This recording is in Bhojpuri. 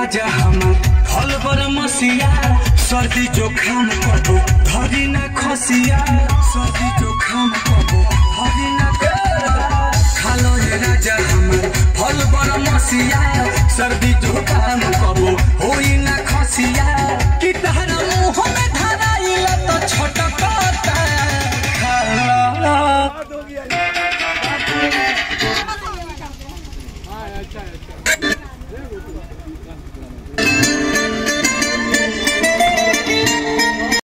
राजा हमार फल बर मसिया सर्दी जोखाम कबो धरी ना खसिया सर्दी जोखाम कबो धरी ना खसिया। खालो ये राजा हमार फल बर मसिया सर्दी जो